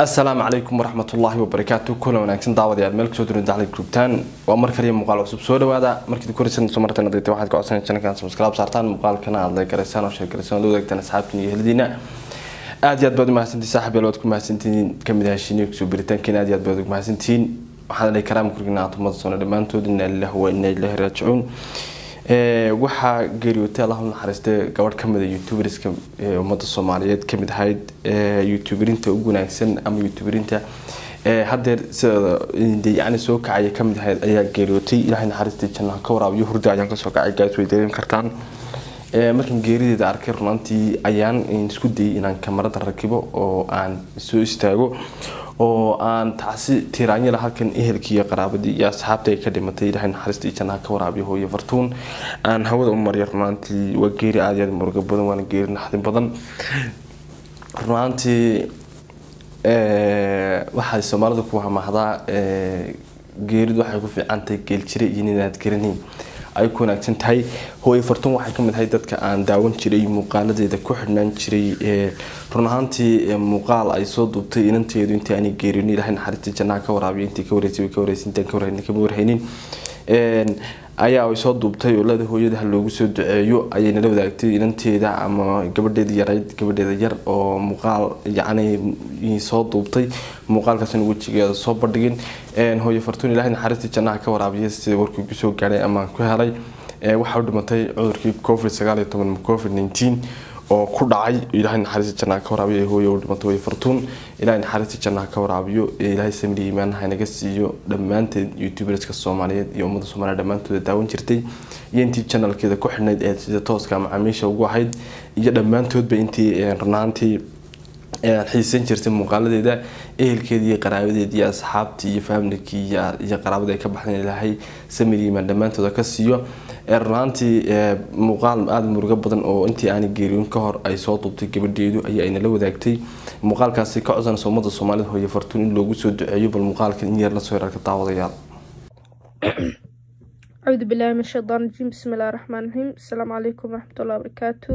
asalaamu calaykum waraxmatullaahi wabarakaatu kulan wanaagsan daawadayaal meel kasoo durin dacli grouptan waa mar kaliya muuqaal cusub soo dhawaada markii koraysan soo marteen adayta waxaad ka codsanay channelkan subscribe saartaan muuqaalkana aad like garaysaan oo share garaysaan oo la wadaagtaan asxaabtiin iyo heladiina aad iyo aad baad u mahadsantihiin saaxib yaal waad ku mahadsantihiin kamid ahashiniyo kusoo biritaankiina aad iyo aad baad ugu mahadsantihiin waxaan dhahay karaam kurgina atumada soona dhammaantood inaa lillahi wa inaa ilaahi raajicuun waxaa geeriyootay allah u naxariistay gabadh kamid a youtuberska ummadda soomaaliyeed kamid ahayd youtuberinta ugu wanaagsan ama youtuberinta hadeer sideeda yani soo kacaya kamid ahayd ayaa geeriyootay ilaahay naxariistii jannaha ka waraabiyo hurda ayaan kasoo kacay gaas way dareemi kartaan markaan geerideeda arkay runaantii ayaan isku dayay inaan kamarada rakibo oo aan soo istaago oo aan tacsi tiraanyala halkan ehelkii iyo qaraabadii iyo asxaabta ay ka dhimatay ilaahay naxariistii jannaha ka waraabiyo hooyo fartuun aan hawada u mariyo runaantii waa geeri aada iyo aada murugo badan waana geeri naxdin badan runaantii waxay soomaalida ku hamahdaa geeridu waxay ku fiicantahay geeljire iyo ninaad garanayn ay ku wanaagsan tahay hooye fartuun waxay kamid ahay dadka aan daawan jiray muuqaaladeeda ku xidhnaan jiray run ahaantii muuqaal ay soo duubtay inanteedu intii aanay geerin ilaahay naxariistii jannaha ka waraabiyo intii ka wareysay way ka wareysay intaan ka warhaynin kama warhaynin ayaa ay soo duubtay oo lada hooyada loogu soo duceeyo ayay nala wadaagtay inanteeda ama gabadheeda yarayd gabadheeda yar oo muuqaal yacni soo duubtay muuqaalkaasna wejigeeda soo bandhigin hooyo fartuun ilaahay naxariistii jannaha ka waraabiya sida warkii kusoo gaadhay ama ku helay waxaa u dhimatay cudurkii covid sagaal iyo toban covid nineteen oo ku dhacay ilaahay naxariista jannaha ka waraabiyo hooyo u dhimatay way fartuun ilaahay naxariista jannaha ka waraabiyo ilaahay samri iimaanaha inaga siiyo dhammaanteed youtuberska soomaaliyeed iyo ummadda soomaaliya dhammaantooda daawan jirtay iyo intii channelkeeda ku xidhnayd ee sida tooska macaamiisha ugu ahayd iyo dhammaantoodba intii runaantii xiisan jirtay muuqaaladeeda ehelkeedii iyo qaraabadeedii iyo asxaabtii iyo faamilkii iyo qaraabada ay ka baxdeen ilaahay samir iimaan dhammaantooda ka siiyo runaantii muuqaal aada murugo badan oo intii aanay geeriyoon ka hor ay soo duubtay gabadheedu ayaa aynala wadaagtay muuqaalkaasi ka codsanaysa ummadda soomaalida hooye fartuun in loogu soo duceeyo bal muuqaalkan in yar lasoo yararka daawadayaal acuudu billahi min shaytaan rajiim bismi illahi raxmaan raxiim asalaamu calaykum waraxmatullahi wabarakaatu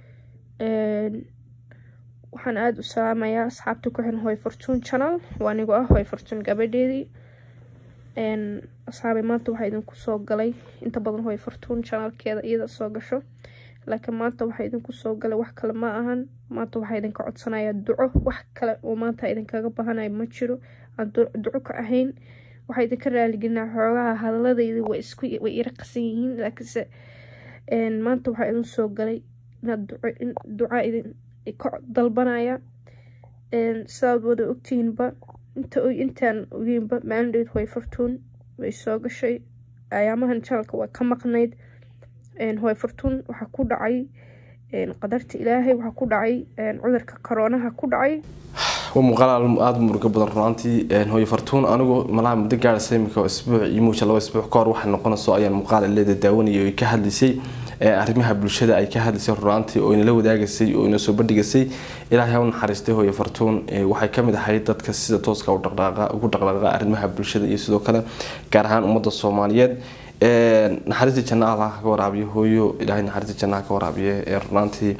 waxaan aada u salaamayaa asxaabta ku xiran hooy fortuun channel waa anigu ah hooy fortuun gabadheedii asxaabay maanta waxaa idinku soo galay inta badan hooy fortuun channelkeeda iyada soo gasho laakiin maanta waxaa idinku soo galay wax kale ma ahan maanta waxaa idinka codsanayaa duco wax kale oo maanta idinkaga bahanaya ma jiro aan duco ka ahayn waxaa idinka raaligelinaa xoogaha hadaladayda way isku way ira qasan yihiin laakiinse maanta waxaa idin soo galay inaad duco in duca idin ka dalbanaya sidaad wada ogtihiinba inta intaan ogeynba maalin dheed hooy fartuun way soo gashay ayaamahan janalka waa ka maqnayd hooy fartuun waxaa ku dhacay qadarta ilaahay waxaa ku dhacay cudurka koroonaha ku dhacay waa muuqaal aada murugo badan runaantii hooye fartuun anigu malaha muddo gaaraysa imika isbuuc iyo muusha laba isbuuc ka hor waxay noqonayso ayaan muuqaal ileeda daawanayay oo ka hadlaysay arrimaha bulshada ay ka hadlaysay runaantii oo inala wadaagaysay oo ina soo bandhigaysay ilaahay ha u naxariistay hooye fartuun waxay kamid ahayd dadka sida tooska ugu dhaqdhaqaaqa arrimaha bulshada iyo sidoo kale gaar ahaan ummadda soomaaliyeed naxariistii janna allah ka waraabiyo hooyo ilaahay naxariistii jannaha ka waraabiye ee runaantii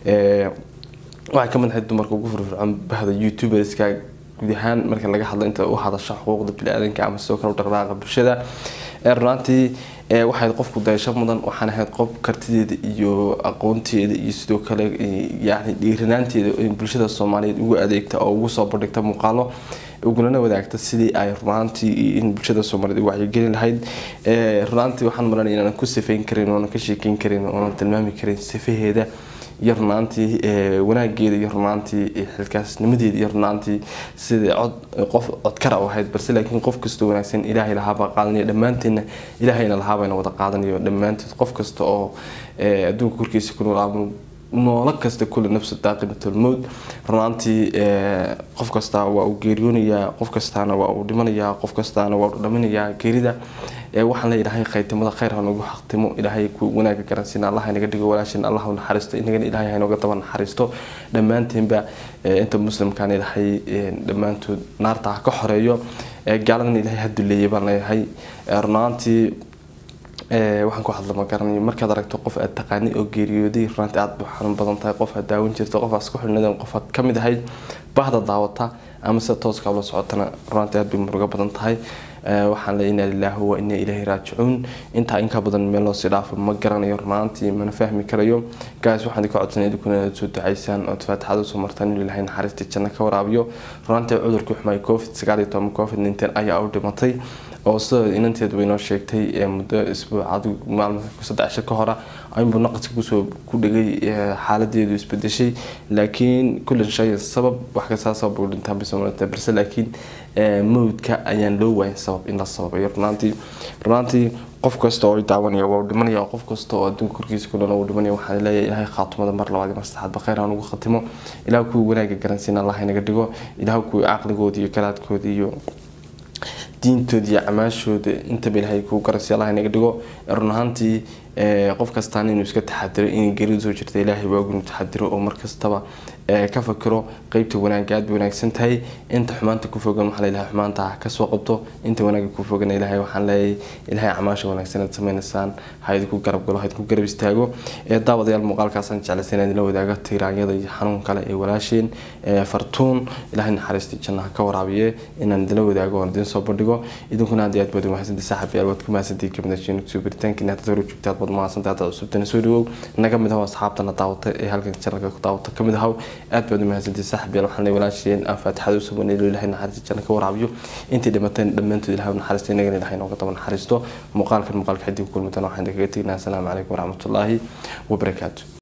waxay kamid ahayd dumarka ugu firfircoon bahda youtuberska guud ahaan marka laga hadlo inta u hadasha xuquuqda bini-aadanka ama sidoo kale u dhaqdhaqaaqa bulshada runaantii waxayd qofku dayasho mudan waxaan ahayd qof kartideeda iyo aqoonteeda iyo sidoo kale yani dhiiranaanteeda bulshada soomaaliyeed ugu adeegta oo ugu soo bandhigta muuqaalo ugulana wadaagta sidii ay runaantii in bulshada soomaaliyeed u wacyigelin lahayd runaantii waxaan maranaya inaanan ku sifeyn karin oonan ka sheekeyn karin oonan tilmaami karin sifaheeda iyo runaantii wanaageeda iyo runaantii xilkaasnimadeeda iyo runaantii sida cod qof codkara u ahayd balse laakiin qof kastoo wanaagsan ilaahay lahaabaa qaadanaya dhammaanteedna ilaahayna lahaabayna wada qaadanayo dhammaanteed qof kasta oo adduunka korkiisa ku nool noolo kasta kule nafsu daaqibatulmowd runaantii qof kastaa waa uu geeriyoonayaa qof kastaana waa uu dhimanayaa qof kastaana waa uu dhaminayaa geerida waxaan leeyahay khaytimada khayr hanagu xaqtimo ilaahay ku wanaaga garansiina allah inaga dhigo walaashin allah naxariisto inagana ilaahay hanooga daba naxariisto dhammaanteenba inta muslimkaan ilaahay dhammaantood naarta ha ka xoreeyo gaaladana ilaahay ha duleeyay baan leeyahay runaantii waxaan ku hadla ma garanayo markaad aragto qof aad taqaani oo geeriyooday runaantii aad bu xanuun badan tahay qof aad daawan jirto qof aad isku xidhnadeen qof aad kamid ahayd bahda daawata ama sida tooska ula socotana runaantii aad bay murugo badan tahay waxaan le inaa lilaahi wa inaa ilaahi raajicuun intaa inka badan meel loosii dhaafo ma garanayo runaantii mana fahmi karayo gaas waxaan ka codsanay idinkuna inaad soo ducaysaan ood faatixada usoo martaan inuu ilaahay naxariista janno ka waraabiyo runaantii cudurkii xumay covid sagaal iyo toban covid nineteen ayaa u dhimatay oo sida inanteed way noo sheegtay muddo isbuuc saddex cisho ka hora ayunbuu naqaska kusoo ku dhigay xaaladeedu isbedeshay laakiin kullan shay sabab wax kastaa sabab u dhintaan bisomalata balse laakiin mawdka ayaan loo waayin sabab in la sababayo runaantii runaantii qof kasta oo daawanaya waa dhimanaya qof kasta oo adduunka korkiisa ku dhan uu dhimanaya waxaan leeyahay ilaahay khaatumada mar labaad iyo mar saddexaadba khayr aan ugu khatimo ilaah kuwii wanaaga garansiina allah inaga dhigo ilaah kuwii caqligooda iyo garaadkooda iyo diintooda iyo camaashooda intaba ilaahay kuu garansiya allah inaga dhigo run ahaantii qof kastaan inuu iska taxadiro inay geridu soo jirta ilaahay waagu inuu taxadiro oo markastaba ka fakiro qeybta wanaagga aad bay wanaagsan tahay inta xumaanta ku fogan waxaa leeyahay xumaanta ha kasoo qabto inta wanaagga ku fogan ilaahay waxaan leeyahay ilaahay camaasha wanaagsan aad sameynaysaan ha idinku garab galo ha idinku garab istaago daawadayaal muuqaalkaasaan jeclaysan inaan idila wadaaga tiiraanyada iyo xanuun kale ee walaasheen fartuun ilaahay naxariistii jannaha ka waraabiye inaan idila wadaago oon idin soo bandhigo idinkuna aad iyo aad baad umahadsantii saaxiibayaal waad ku mahadsantii kamidashiin kusoo biritaankiina haddaad hore joogtaad baad umahadsantaa haddaad cusubtana soo dhawow naga mid aho asxaabtana daawata ee halkan janalka ku daawata kamid ahaw aad baad umahadsantii saaxiibayaal waxaan leeyahay walaasheen aan faatixada usoo baneelo ilaahay naxariista janna ka waraabiyo intii dhimateen dhammaantood ilahay naxariista inagana ilahay nooga daba naxariisto muuqaalkan muuqaalka xidii ku kulmitan waxaan kaga tegnaa asalaamu calaykum waraxmatullaahi wabarakaatu